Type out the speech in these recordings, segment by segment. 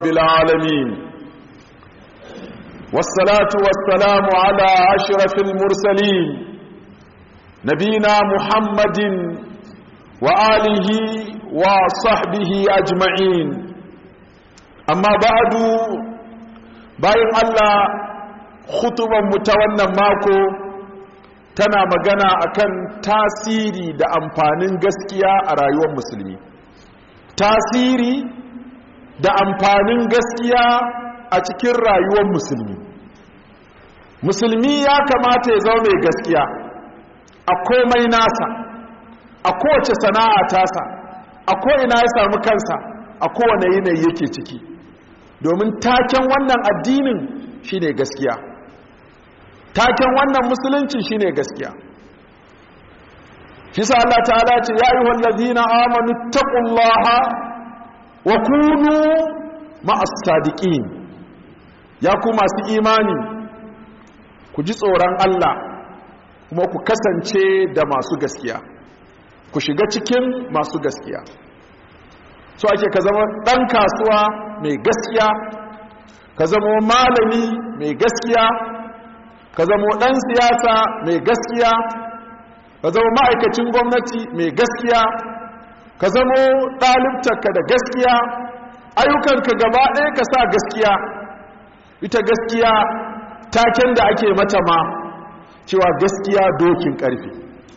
بالعالمين والصلاة والسلام على أشرف المرسلين نبينا محمد وآله وصحبه أجمعين أما بعد bayan Allah khutuban mu ta wannan mako tana magana akan tasiri da amfanin gaskiya a rayuwar musulmi tasiri da amfanin gaskiya a cikin rayuwar musulmi musulmi ya kamata ya zama mai gaskiya a komai nasa a kowace sana'a tasa a ko'ina ya samu kansa a kowane yanayi yake ciki domin taken wannan addinin shine gaskiya taken wannan musulunci shine gaskiya shi sa Allah ta'ala ce ya yi wallazina amanu taqullaha wa kunu ma'as sadiqin ya ku masu imani ku ji tsoron Allah kuma ku kasance da masu gaskiya ku shiga cikin masu gaskiya so ake ka zama ɗan kasuwa mai gaskiya ka zama malami mai gaskiya ka zama ɗan siyasa mai gaskiya ka zama ma'aikacin gwamnati mai gaskiya ka zama ɗalibtarka da gaskiya ayyukanka gaba ɗaya ka sa gaskiya ita gaskiya taken da ake mata ma cewa gaskiya dokin ƙarfi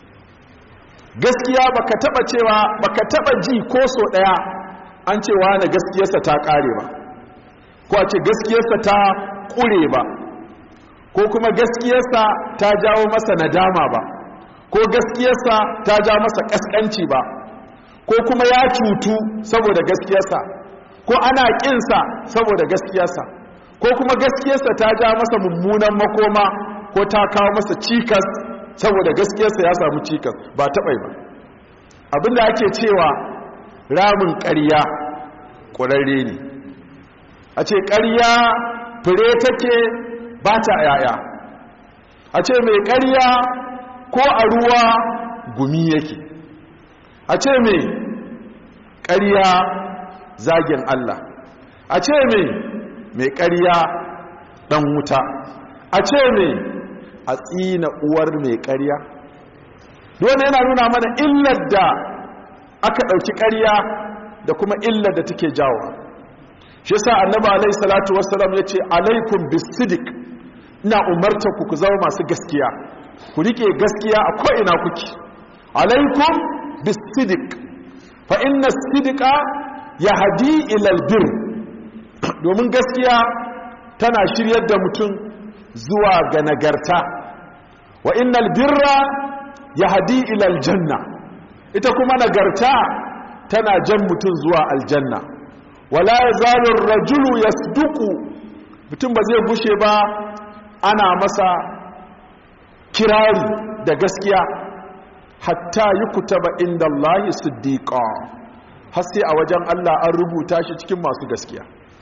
gaskiya baka taba cewa baka taba ji ko so ɗaya an cewa na gaskiyarsa ta ƙare ba ko a ce gaskiyarsa ta ƙure ba ko kuma gaskiyarsa ta jawo masa nadama ba ko gaskiyarsa ta ja masa ƙasƙanci ba ko kuma ya cutu saboda gaskiyarsa ko ana ƙinsa saboda gaskiyarsa ko kuma gaskiyarsa ta ja masa mummunan makoma ko ta kawo masa cikas saboda gaskiyarsa ya samu cikas ba taɓai ba abinda ake cewa ramin ƙarya ƙwararre ne a ce ƙarya fure take ba ta yaya a ce mai ƙarya ko a ruwa gumi yake a ce mai ƙarya zagin Allah a ce mai mai ƙarya ɗan wuta a ce mai a tsina uwar mai ƙarya dole yana nuna mana illar da aka ɗauki ƙarya da kuma illar da take jawo shi sa annaba alai salatu wassalam ya ce alaikum bisidik ina umarta ku ku zama masu gaskiya ku rike gaskiya a ko'ina kuki alaikum bisidik fa inna sidika ya hadi ilal bir domin gaskiya tana shiryar da mutum zuwa ga nagarta wa innal birra ya hadi ilal janna ita kuma nagarta tana jan mutum zuwa aljanna wala yazalu rajulu yasduqu mutum ba zai gushe ba ana masa kirari da gaskiya hatta yukutaba inda Allah siddiqa har sai a wajen Allah an rubuta shi cikin masu gaskiya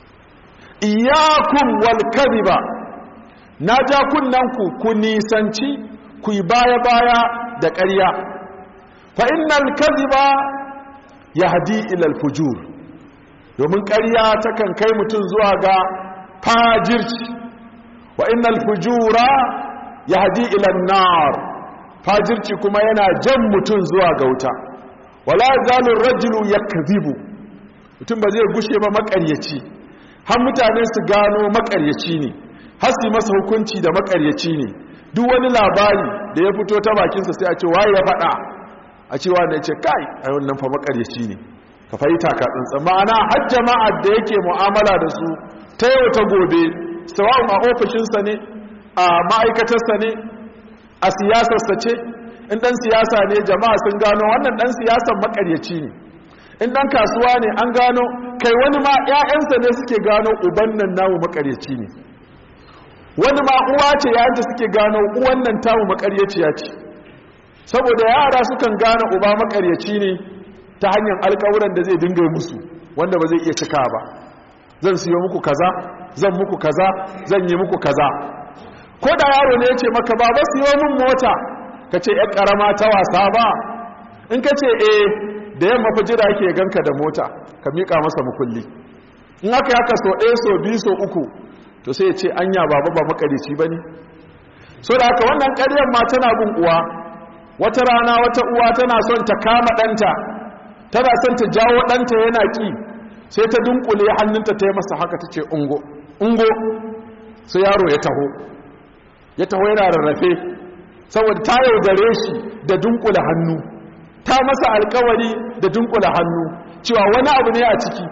iyyakum wal kadhiba na ja kunnanku ku nisanci ku yi baya-baya da ƙarya fa innal kadhiba yahdi ila al-fujur domin ƙarya takan kai mutum zuwa ga fajirci wa innal fujura yahdi ila an-nar fajirci kuma yana jan mutum zuwa ga wuta wala zalu ar-rajulu yakdhibu mutum ba zai gushe ba maƙaryaci har mutane su gano maƙaryaci ne har su masa hukunci da maƙaryaci ne duk wani labari da ya fito ta bakinsa sai a ce waye ya faɗa a cewa da ce kai a wannan fa makaryaci ne ka fahimta ka tsantsan ma'ana har jama'ar da yake mu'amala da su ta yau ta gobe sawa'un a ofishinsa ne a ma'aikatarsa ne a siyasarsa ce in dan siyasa ne jama'a sun gano wannan dan siyasan makaryaci ne in dan kasuwa ne an gano kai wani ma 'ya'yansa ne suke gano uban nan namu makaryaci ne wani ma uwa ce yayin da suke gano uwan nan tamu makaryaciya ce saboda yara sukan gane uba makaryaci ne ta hanyar alkawuran da zai dinga musu wanda ba zai iya cika ba zan siyo muku kaza zan muku kaza zan yi muku kaza ko da yaro ne ya ce maka ba ba siyo min mota ka ce ya karama ta wasa ba in ka ce eh da yamma fa jira yake ganka da mota ka miƙa masa mukulli in aka yi haka so ɗaya so biyu so uku to sai ya ce anya baba ba makarici ba ne so da haka wannan ƙaryar ma tana bin uwa wata rana wata uwa tana son ta kama ɗanta tana son ta jawo ɗanta yana ƙi sai ta dunkule hannunta ta yi masa haka ta ce ungo ungo sai yaro ya taho ya taho yana rarrafe saboda ta yaudare shi da dunkule hannu ta masa alkawari da dunkule hannu cewa wani abu ne a ciki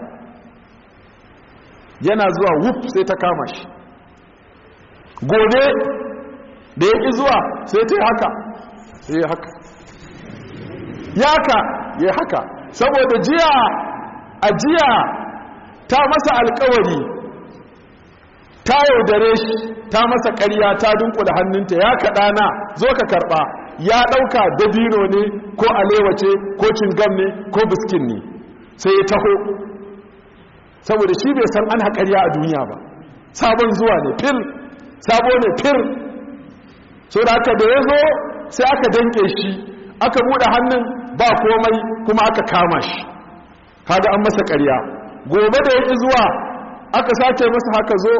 yana zuwa wuf sai ta kama shi gobe da ya ƙi zuwa sai ta yi haka sai ya haka yaka ya haka saboda jiya a jiya ta masa alkawari ta yaudare shi ta masa ƙarya ta dunkula hannunta ya kaɗa na zo ka karɓa ya ɗauka dabino ne ko alewace ko cingam ne ko biskin ne sai ya taho saboda shi bai san ana ƙarya a duniya ba sabon zuwa ne fil sabo ne fir so da aka da ya zo sai aka danke shi aka buɗe hannun ba komai kuma aka kama shi kaga an masa ƙarya gobe da yake zuwa aka sace masa haka zo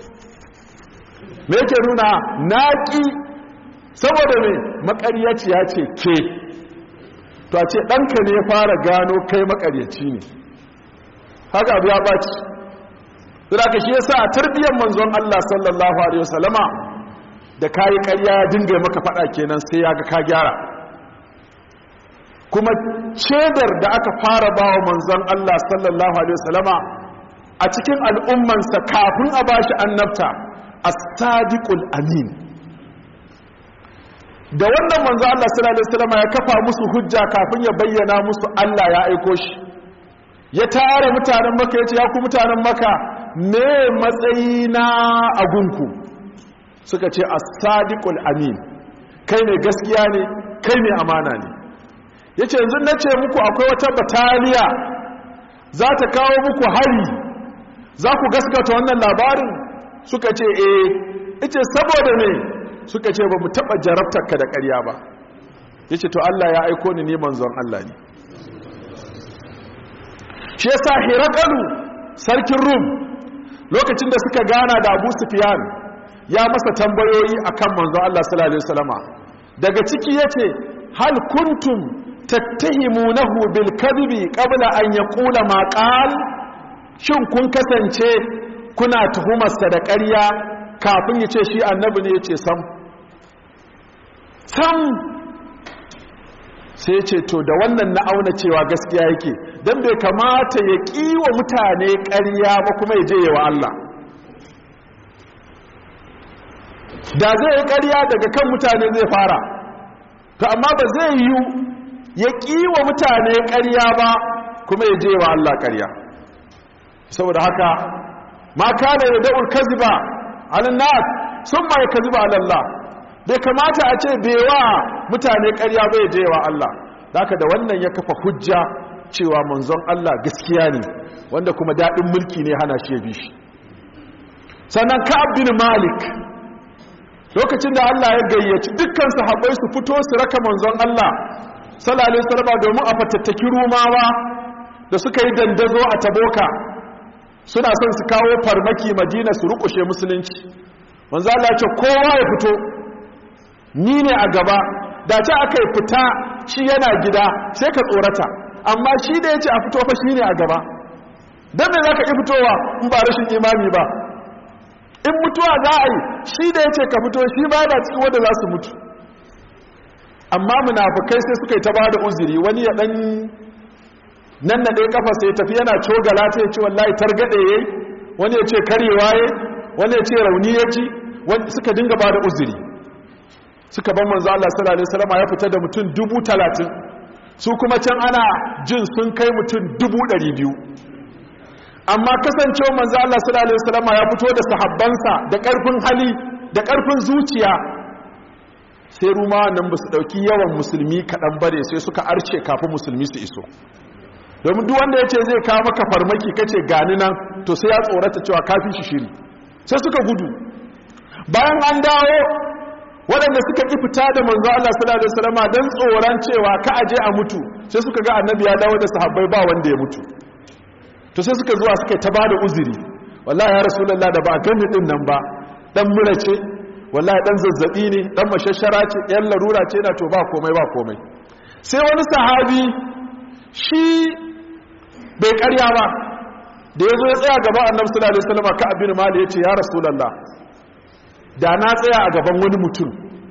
me yake nuna naƙi saboda me maƙaryaciya ce ke to a ce ɗanka ne fara gano kai maƙaryaci ne haka abu ya ɓaci ka shi yasa a tarbiyyar manzon Allah sallallahu alaihi wasallama da kayi ƙarya ya dinga maka faɗa kenan sai ya ga ka gyara kuma cedar da aka fara ba wa manzon Allah sallallahu alaihi wasallama a cikin al'ummansa kafin a bashi annabta as-sadiqul amin da wannan manzon Allah sallallahu alaihi wasallama ya kafa musu hujja kafin ya bayyana musu Allah ya aiko shi ya tara mutanen maka yace ya ku mutanen maka me matsayina a gunku suka ce as-sadiqul amin kai ne gaskiya ne kai ne amana ne ya ce yanzu na ce muku akwai wata bataliya za ta kawo muku hari za ku gaskata wannan labarin suka ce eh ita saboda ne suka ce ba mu taɓa jarabtarka da ƙarya ba ya ce to Allah ya aiko ni neman zuwan Allah ne shi yasa hirakalu sarkin rum lokacin da suka gana da abu sufiyan ya masa tambayoyi akan manzon Allah sallallahu alaihi wasallama daga ciki yace hal kuntum tattahimunahu bil kadhibi qabla an yaqula ma qal shin kun kasance kuna tuhumarsa da ƙarya kafin ya ce shi annabi ne yace sam sam sai ce to da wannan na auna cewa gaskiya yake dan bai kamata ya kiwa mutane ƙarya ba kuma ya je wa Allah da zai yi ƙarya daga kan mutane zai fara to amma ba zai yi ya kiwa mutane ƙarya ba kuma ya je wa Allah ƙarya saboda haka ma kana ya da'ul kaziba alin nas sun ma ya kaziba alallah bai kamata a ce bai wa mutane ƙarya ba ya je wa Allah haka da wannan ya kafa hujja cewa manzon Allah gaskiya ne wanda kuma daɗin mulki ne hana shi ya bi shi sannan ka'ab bin malik lokacin da Allah ya gayyaci dukkan sahabbai su fito su raka manzon Allah sallallahu alaihi wasallam domin a fatattaki rumawa da suka yi dandazo a taboka suna son su kawo farmaki madina su rukushe musulunci manzo Allah ya ce kowa ya fito ni ne a gaba da ta aka yi fita shi yana gida sai ka tsorata amma shi da ya ce a fito fa shi ne a gaba don me za ka ƙi fitowa in ba rashin imani ba in mutuwa za a yi shi da ya ce ka fito shi ba da cikin wanda za su mutu amma munafukai sai suka yi ta ba da uzuri wani ya ɗan nan na ɗaya kafa sai tafi yana cogala ta ya ce wallahi targaɗe ya wani ya ce karewa ya wani ya ce rauni ya ci suka dinga ba da uzuri suka ban manzo Allah sallallahu alaihi wasallam ya fita da mutum dubu talatin su kuma can ana jin sun kai mutum dubu ɗari biyu amma kasancewa manzo Allah sallallahu alaihi wasallam ya fito da sahabbansa da ƙarfin hali da ƙarfin zuciya sai ruma nan ba su ɗauki yawan musulmi kaɗan bare sai suka arce kafin musulmi su iso domin duk wanda ya ce zai kawo maka farmaki kace gani nan to sai ya tsorata cewa kafin shi shiri sai suka gudu bayan an dawo waɗanda suka ƙi fita da manzo Allah sallallahu alaihi wasallam dan tsoron cewa ka aje a mutu sai suka ga annabi ya dawo da sahabbai ba wanda ya mutu to sai suka zuwa suka ta bada uzuri wallahi ya rasulullah da ba a gani din nan ba dan mura ce wallahi dan zazzabi ne dan mashashara ce yan larura ce na to ba komai ba komai sai wani sahabi shi bai karya ba da ya zo ya tsaya gaban annabi sallallahu alaihi wasallam ka abin mali yace ya rasulullah da na tsaya a gaban wani mutum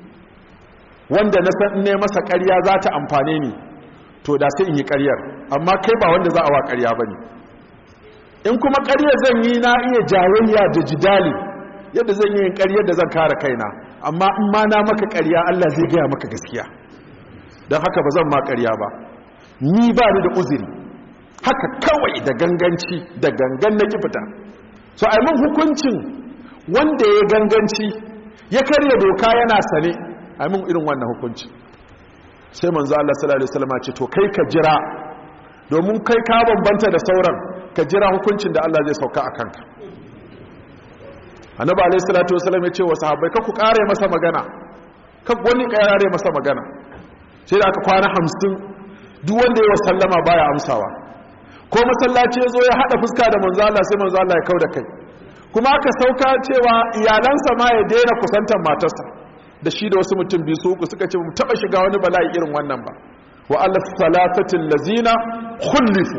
wanda na san ne masa ƙarya za ta amfane ni to da sai in yi ƙaryar amma kai ba wanda za a wa ƙarya bane in kuma ƙarya zan yi na iya jayayya da jidali yadda zan yi ƙaryar da zan kare kaina amma in ma na maka ƙarya Allah zai gaya maka gaskiya don haka ba zan ma ƙarya ba ni ba ni da uzuri haka kawai da ganganci da gangan na fita so ai mun hukuncin wanda ya ganganci ya karya doka yana sane ai mun irin wannan hukunci sai manzo Allah sallallahu alaihi wasallam ce to kai ka jira domin kai ka bambanta da sauran ka jira hukuncin da Allah zai sauka a kanka annabi alaihi salatu wasallam ya ce wa sahabbai ka ku kare masa magana ka wani kare masa magana sai da aka kwana 50 duk wanda ya sallama baya amsawa ko masallaci ya zo ya haɗa fuska da manzo Allah sai manzo Allah ya kau da kai kuma aka sauka cewa iyalansa ma ya daina kusantar matarsa da shi da wasu mutum biyu su uku suka ce mu taba shiga wani bala'i irin wannan ba wa alaf salatatil lazina khulifu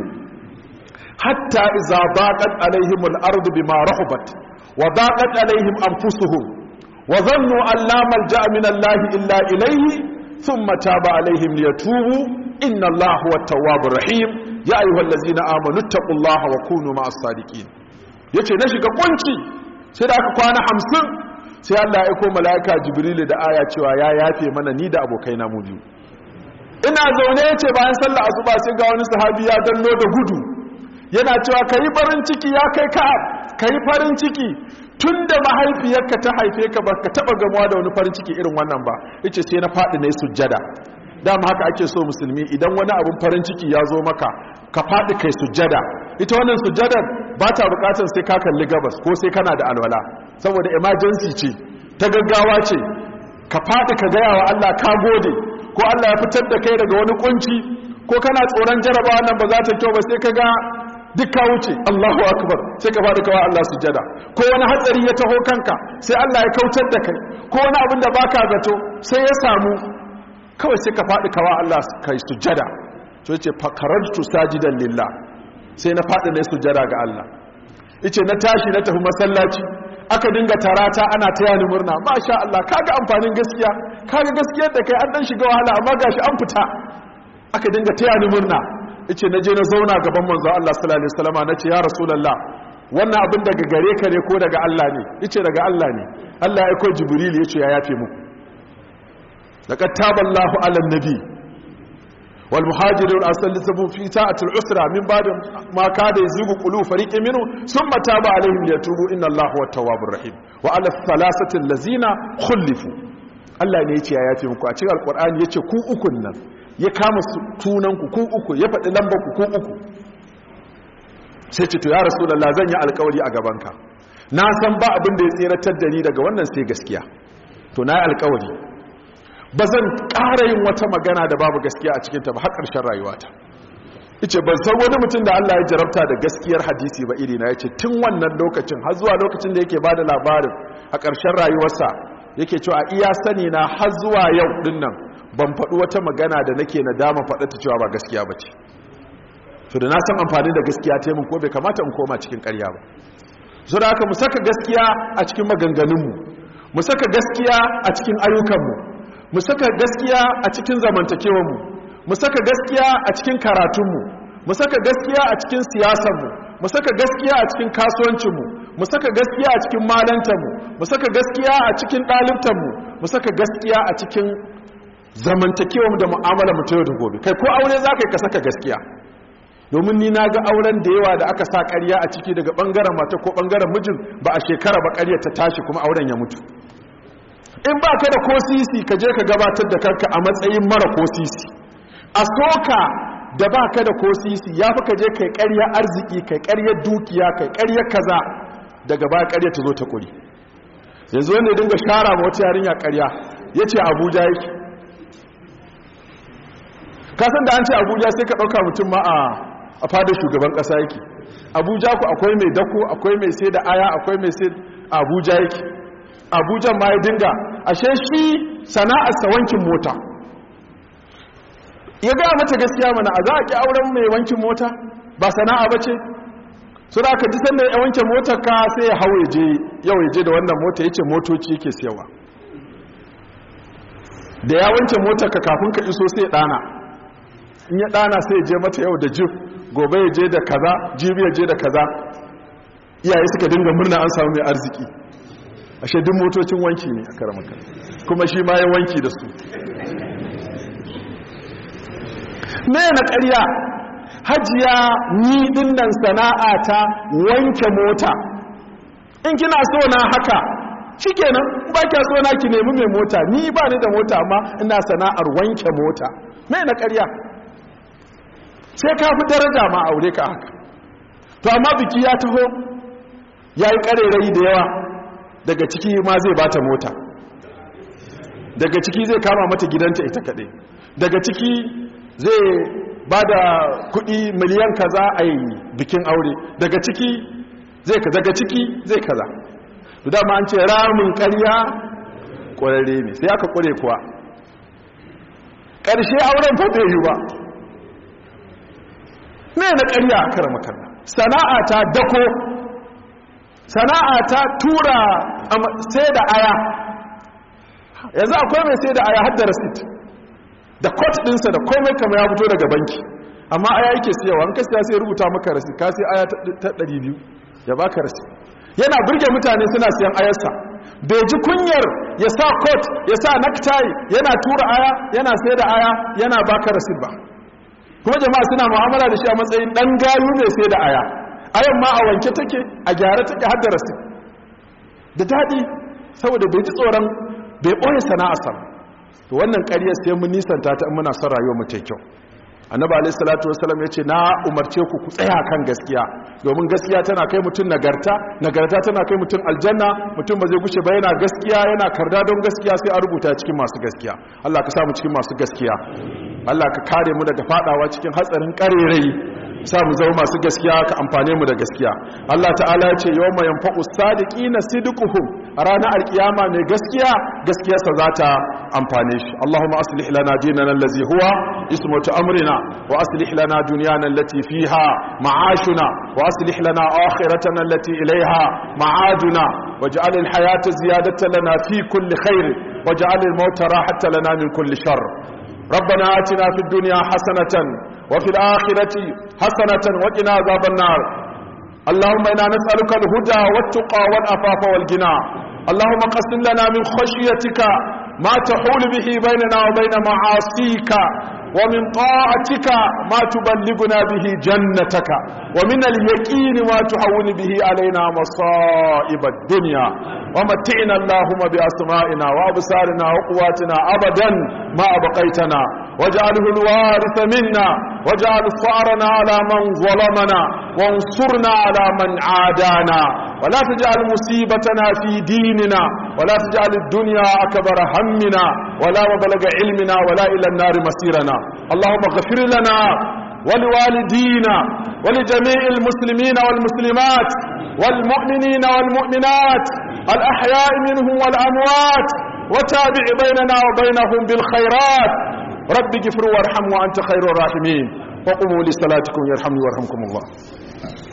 hatta idza baqat alaihim al-ardu bima rahabat wa baqat alaihim anfusuhum wa dhannu an la malja'a min Allah illa ilayhi thumma taba alaihim liyatubu inna Allah huwa at-tawwabur rahim ya ayyuhal ladzina amanu taqullaha wa kunu ma'as sadiqin yace na shiga kunci sai da aka kwana 50 sai Allah ya aika malaika jibril da aya cewa ya yafe mana ni da abokaina mu biyu ina zaune yace bayan sallar asuba sai ga wani sahabi ya danno da gudu yana cewa kai farin ciki ya kai ka kai farin ciki tunda mahaifiyarka ta haife ka baka taba gamuwa da wani farin ciki irin wannan ba yace sai na fadi ne sujjada dama haka ake so musulmi idan wani abin farin ciki ya zo maka ka faɗi kai sujjada ita wannan sujjadar ba ta bukatar sai ka kalli gabas ko sai kana da alwala saboda emergency ce ta gaggawa ce ka faɗi ka gaya wa Allah ka gode ko Allah ya fitar da kai daga wani kunci ko kana tsoron jarabawa nan ba za ta kyau ba sai ka ga duk ka wuce Allahu akbar sai ka faɗi kawa Allah sujjada ko wani hatsari ya taho kanka sai Allah ya kautar da kai ko wani abin da baka zato sai ya samu kawai sai ka faɗi kawa Allah kai sujjada to yace fakarartu sajidan lillah sai na faɗi na sujjada ga Allah yace na tashi na tafi masallaci aka dinga tarata ana taya ni murna masha Allah kaga amfanin gaskiya kaga gaskiyar da kai an dan shiga wahala amma gashi an fita aka dinga taya ni murna yace naje na zauna gaban manzo Allah sallallahu alaihi wasallam nace ya rasulullah wannan abin daga gare ka ne ko daga Allah ne yace daga Allah ne Allah ya aika jibril yace ya yafe muku لقد تاب الله على النبي والمهاجرون أسلسبوا في ساعة العسرة من بعد ما كاد يزيغ قلوب فريق منه ثم تاب عليهم ليتوبوا إن الله هو التواب الرحيم وعلى الثلاثة الذين خلفوا Allah ne ya ce ya yafe muku a cikin alkur'ani ya ce ku ukun nan ya kama tunanku ku uku ya faɗi lambarku ku uku sai ce to ya rasulallah zan yi alkawari a gabanka na san ba abin da ya tseratar da ni daga wannan sai gaskiya to na yi alkawari ba zan ƙara yin wata magana da babu gaskiya a cikinta ba har ƙarshen rayuwata ice ban san wani mutum da Allah ya jarabta da gaskiyar hadisi ba iri na yace tun wannan lokacin har zuwa lokacin da yake bada labarin a ƙarshen rayuwarsa yake cewa iya sani na har zuwa yau din nan ban faɗi wata magana da nake nadama faɗa ta cewa ba gaskiya ba ce to da na san amfani da gaskiya ta mun ko bai kamata in koma cikin ƙarya ba so da haka mu saka gaskiya a cikin maganganunmu mu saka gaskiya a cikin ayyukanmu mu saka gaskiya a cikin zamantakewarmu mu saka gaskiya a cikin karatunmu mu saka gaskiya a cikin siyasarmu mu saka gaskiya a cikin kasuwancinmu mu saka gaskiya a cikin malantarmu mu saka gaskiya a cikin ɗalibtanmu mu saka gaskiya a cikin zamantakewarmu da mu'amala mu ta yau da gobe kai ko aure za ka yi ka saka gaskiya domin ni na ga auren da yawa da aka sa ƙarya a ciki daga ɓangaren mata ko ɓangaren mijin ba a shekara ba ƙarya ta tashi kuma auren ya mutu in ba ka da kosisi ka je ka gabatar da kanka a matsayin mara kosisi a soka da ba ka da kosisi ya fi ka je kai karya arziki kai karya dukiya kai karya kaza daga ba karya ta zo ta kuri yanzu wanda ya dinga shara ma wata yarinya karya ya ce abuja yake kasan da an ce abuja sai ka ɗauka mutum ma a a fadar shugaban ƙasa yake abuja ku akwai mai dako akwai mai sai da aya akwai mai sai abuja yake abuja ma ya dinga ashe shi sana'arsa wankin mota ya gaya mata gaskiya mana a za a ƙi auren mai wankin mota ba sana'a ba ce su da aka ji sanda ya wanke motar ka sai ya hau je yau ya je da wannan mota ya ce motoci yake siyawa da ya wanke motar ka kafin ka iso sai ya ɗana in ya ɗana sai ya je mata yau da jif gobe ya je da kaza jibi ya je da kaza iyaye suka dinga murna an samu mai arziki ashe duk motocin wanki ne a karamaka kuma shi ma ya wanki da su me na ƙarya hajiya ni dinnan sana'a ta wanke mota in kina so na haka shikenan ba kya so na ki nemi mai mota ni ba ni da mota amma ina sana'ar wanke mota me na ƙarya sai ka fi daraja ma aure ka haka to amma biki ya taho ya yi ƙarerai da yawa daga ciki ma zai bata mota daga ciki zai kama mata gidanta ita kaɗai daga ciki zai ba da kuɗi miliyan kaza a yi bikin aure daga ciki zai kaza daga ciki zai kaza to dama an ce ramin ƙarya ƙwararre ne sai aka ƙware kuwa ƙarshe auren fa bai yi ba me na ƙarya a kara makalla sana'a ta dako sana'a ta tura sai da aya yanzu akwai mai sai da aya hadda rasit da kot ɗinsa da komai kama ya fito daga banki amma aya yake siyawa an kasiya sai rubuta maka rasit ka sai aya ta 200 ya baka rasit yana burge mutane suna siyan ayarsa bai ji kunyar ya sa kot ya sa necktie yana tura aya yana sai da aya yana baka rasit ba kuma jama'a suna mu'amala da shi a matsayin dan gayu ne sai da aya ayan ma a wanke take a gyara take har da rasit da daɗi saboda bai ji tsoron bai ɓoye sana'arsa to wannan ƙaryar sai mun nisanta ta muna son rayuwar mu ta kyau annabi alayhi salatu wasallam yace na umarce ku ku tsaya kan gaskiya domin gaskiya tana kai mutum nagarta nagarta tana kai mutum aljanna mutum ba zai gushe ba yana gaskiya yana karda don gaskiya sai a rubuta cikin masu gaskiya Allah ka samu cikin masu gaskiya Allah ka kare mu daga fadawa cikin hatsarin karerai sa mu zama masu gaskiya ka amfane mu da gaskiya Allah ta'ala ya ce yawma yanfa'u sadiqina sidquhum a ranar alkiyama mai gaskiya gaskiyarsa za ta amfane shi Allahumma aslih lana dinana allazi huwa ismatu amrina wa aslih lana dunyana allati fiha ma'ashuna wa aslih lana akhiratana allati ilayha ma'aduna waj'al al-hayata ziyadatan lana fi kulli khair waj'al al-mauta rahatan lana min kulli shar ربنا آتنا في الدنيا حسنة وفي الآخرة حسنة وقنا عذاب النار اللهم إنا نسألك الهدى والتقى والأفاف والغنى اللهم قسم لنا من خشيتك ما تحول به بيننا وبين معاصيك ومن طاعتك ما تبلغنا به جنتك ومن اليقين ما تحول به علينا مصائب الدنيا ومتعنا اللهم بأسمائنا وأبصارنا وقواتنا أبدا ما أبقيتنا واجعله الوارث منا واجعل ثأرنا على من ظلمنا وانصرنا على من عادانا ولا تجعل مصيبتنا في ديننا ولا تجعل الدنيا أكبر همنا ولا مبلغ علمنا ولا إلى النار مسيرنا اللهم اغفر لنا ولوالدينا ولجميع المسلمين والمسلمات والمؤمنين والمؤمنات الأحياء منهم والأموات وتابع بيننا وبينهم بالخيرات رب اغفر وارحم وأنت خير الراحمين وقوموا لصلاتكم يرحمني ويرحمكم الله